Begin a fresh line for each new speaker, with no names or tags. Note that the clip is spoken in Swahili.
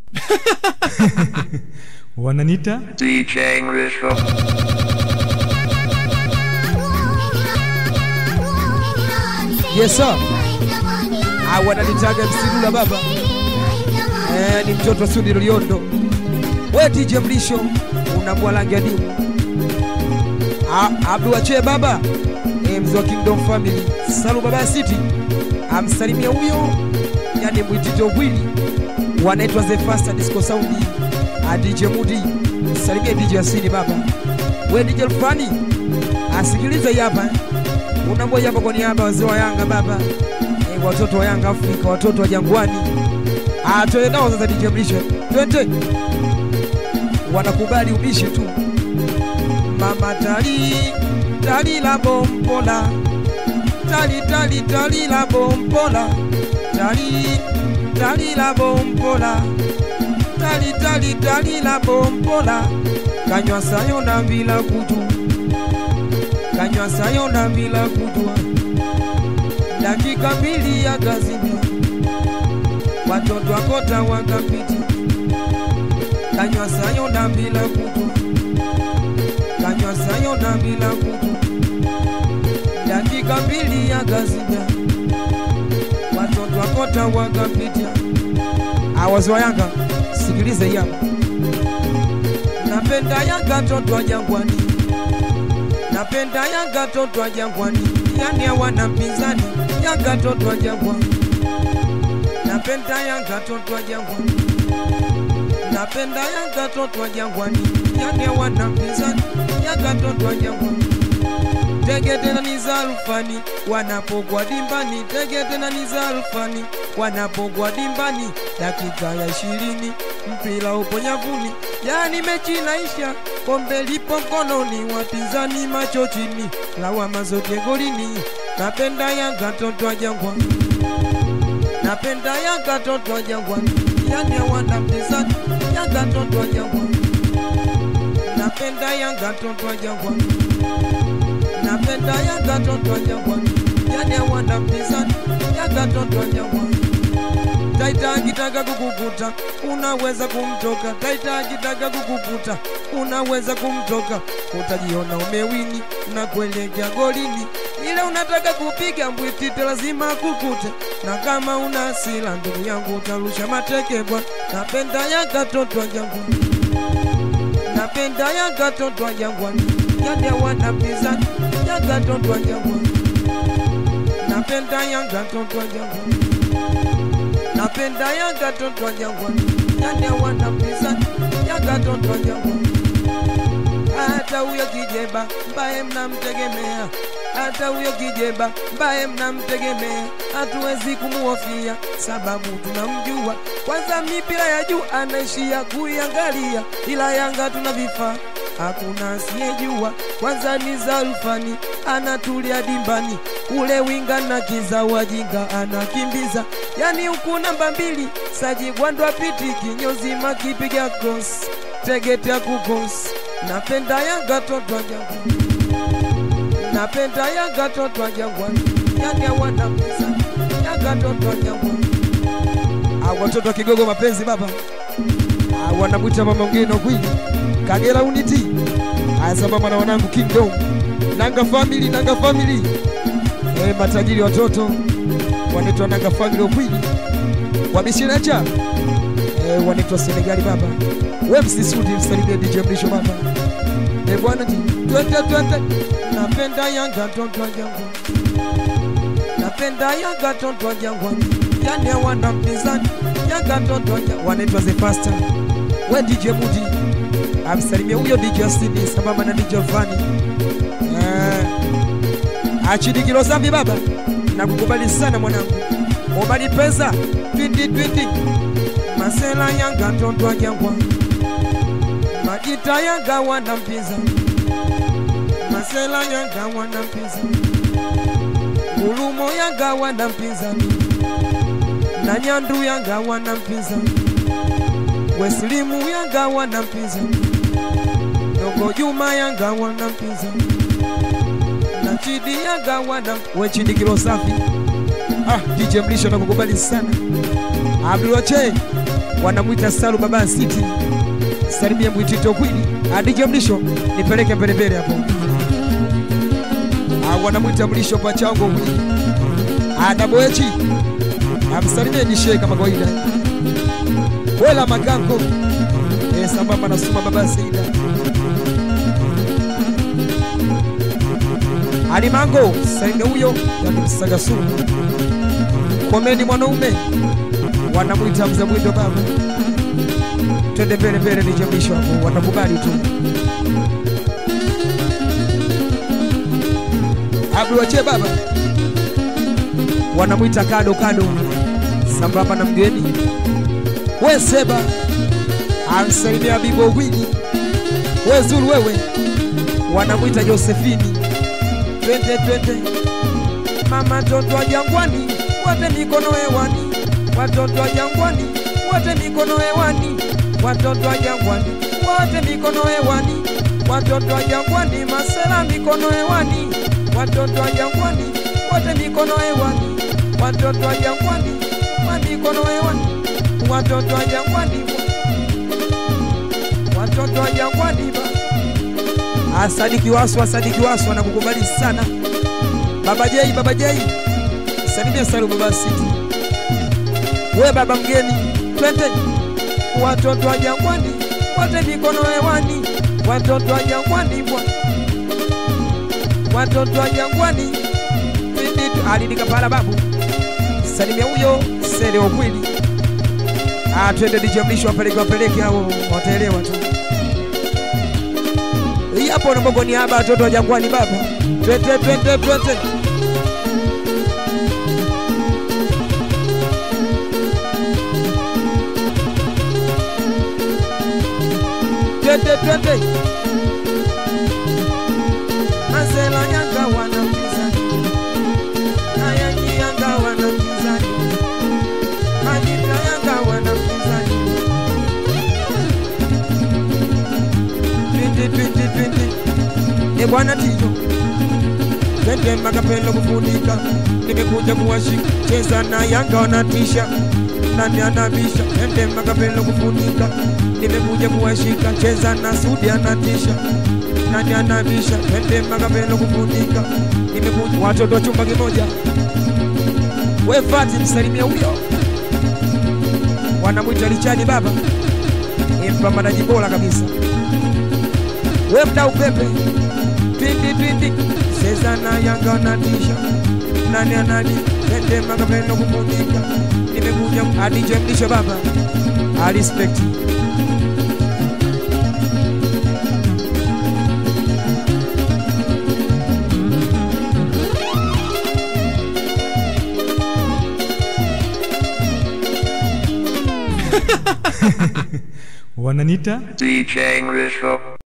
wananita
DJ English.
Yes sir. Ah, wananitaga msidula baba. Eh, ni mtoto wa Sudi Liondo. We DJ Mlisho unambwa rangi ya dimu. Ah, Abdul Wache baba. Eh, mzee wa Kingdom Family. Salu baba ya City. Amsalimia huyo. Yani mwitito wili. Wanaitwa The Fast Disco Sound. Ah, DJ Mudi. Salimia DJ Asili baba. We DJ Rufani. Asikilize hii hapa. Unamboja hapa kwa niaba ya wazee wa Yanga baba. Eh, watoto wa Yanga Afrika, watoto wa Jangwani. Ah, twende nao sasa DJ Mlisho. Twende. Wanakubali ubishi tu. Mama tali tali la bompola. Tali tali tali la bompola. Tali tali la bompola. Tali tali tali la bompola. Kanywa sayo na bila kujua. Kanywa sayo na bila kujua. Dakika mbili ya kazimia. Watoto wakota wakapiti. Kanywa sayo na bila kujua. Kanywa sayo na bila kujua. Dakika mbili ya kazimia. Watoto wakota wakapitia. Awazi wa Yanga, sikilize hii hapa. Napenda Yanga toto wa Jangwani. Napenda Yanga toto wa Jangwani, yani hawana mpinzani. Yanga toto wa Jangwani, napenda Yanga toto wa Jangwani, napenda Yanga toto wa Jangwani, yani hawana mpinzani. Yanga toto wa Jangwani, tege tena ni za rufani wanapogwa dimbani, tege tena ni za rufani wanapogwa dimbani, dakika ya ishirini mpira upo nyavuni, yani mechi inaisha, kombe lipo mkononi, wapinzani macho chini, lawama zote golini. Napenda Yanga toto wa Jangwani, napenda Yanga toto wa Jangwani, yani hawana mpinzani. Yanga toto wa Jangwani, napenda Yanga toto wa Jangwani, napenda Yanga toto wa Jangwani, yani hawana mpinzani. Yanga toto wa Jangwani Taita akitaka kukukuta unaweza kumtoka. Taita akitaka kukukuta unaweza kumtoka. Utajiona umewini na kuelekea golini, ile unataka kupiga mbwitite lazima kukute, na kama una hasira ndugu yangu utarusha mateke bwana. Napenda Yanga toto wa Jangwani, napenda Yanga toto wa Jangwani, yani hawana mpinzani. Yanga toto wa Jangwani, napenda Yanga toto wa Jangwani napenda Yanga toto wa Jangwani, yani hawana mpinzani. Yanga toto wa Jangwani, hata huyo kijeba mbaye mnamtegemea, hata huyo kijeba mbaye mnamtegemea, hatuwezi kumuhofia sababu tunamjua. Kwanza mipira ya juu anaishia kuiangalia, ila Yanga tuna vifaa hakuna asiyejua. Kwanza ni Zalfani anatulia dimbani, ule winga na kiza wajinga anakimbiza, yani huku namba mbili Saji Gwandwa piti kinyozi makipiga cross tegete ya kukos. Napenda Yanga toto wa Jangwani, napenda Yanga toto wa Jangwani, yani hawana mpinzani. Yanga toto wa Jangwani, Ah, watoto wa Kigogo mapenzi baba, Ah, wanamwita mama ngeno kwili Kagera Unity, haya sambamba na wanangu Kingdom, Nanga Family, Nanga Family, eh, matajiri watoto wanaitwa Nanga Family Okwili, wamishinacha eh, wanaitwa Senegali baba, we msisudi msalimie DJ Mrisho baba, eh bwana ti twende twende, napenda Yanga toto wa Jangwani, napenda Yanga toto wa Jangwani, yani hawana mpinzani. Yanga toto wa Jangwani, wanaitwa The Faster, we DJ Mudi amsalimia huyo DJ Asini sambamba na DJ Fani eh, achidikilo zambi baba, nakukubali sana mwanangu, obali pesa twindi twindi, masela Yanga toto wa Jangwani, majita Yanga wana mpinzani, masela Yanga wana mpinzani, ngulumo Yanga wana mpinzani, na nyandu Yanga wana mpinzani, weslimu Yanga wana mpinzani Dogo Juma Yanga wana mpinzani na Chidi Yanga wana we Chidi kilo safi. Ah, DJ Mlisho nakukubali sana. Abdul Wache wanamwita Salu Baba City, salimia Mwitito Kwili, adije mlisho nipeleke mbelembele hapo, Ah, wanamwita mlisho pachango Kwili, adaboechi amsalimie nishe kama kawaida, wela magango eh, sambamba na Suma Baba Seida Alimango salimia huyo yakimsaga sumu komeni mwanaume wanamwita mzee mwindo baba, twende mbele mbele, nije mwisho hapo, watakubali tu. Abduache baba wanamwita kado kado, sambamba na mgeni we Seba amsalimia Bibo Gwini, we Zulu wewe, wanamwita Josefini, twende twende mama toto wa jangwani, wote mikono hewani, watoto wa jangwani, wote mikono hewani, watoto wa jangwani, wote mikono hewani, watoto wa jangwani, masela mikono hewani, watoto wa jangwani, wote mikono hewani, watoto wa jangwani, wa mikono hewani, watoto wa jangwani, watoto wa jangwani ba Asadiki Wasu, Asadiki Wasu anakukubali sana Baba Jei, Baba Jei, salimia Salu Baba City. We baba mgeni, twende watoto wa jangwani, wote mikono hewani, watoto wa jangwani bwa, watoto wa jangwani, twende alidika pala babu, salimia huyo sele ukweli. Ah, twende DJ Mlisho wapeleke wapeleke hao wataelewa tu. Hii hapo na Mungu ni haba watoto wa jangwani baba. Twende twende twende. Twende twende. Masela yanga wana mpinzani. Haya ni yanga wana mpinzani. Majita yanga wana mpinzani. Twende twende twende. E bwana Tito, twende Makapelo kufunika, nimekuja kuwashika, cheza na Yanga wanatisha, nani anabisha? Twende Makapelo kufunika, nimekuja kuwashika, cheza na Sudi anatisha, nani anabisha? Twende Makapelo kufunika, nimekuja watoto wa chumba kimoja, we Fati msalimia huyo, wanamwita Richadi baba, ni mpambanaji bora kabisa we mdau pepe twindi twindi seza na yanga natisha nani anani tende makapendo kumunika nimekuja adije mlisho baba alispekti
wananita
DJ English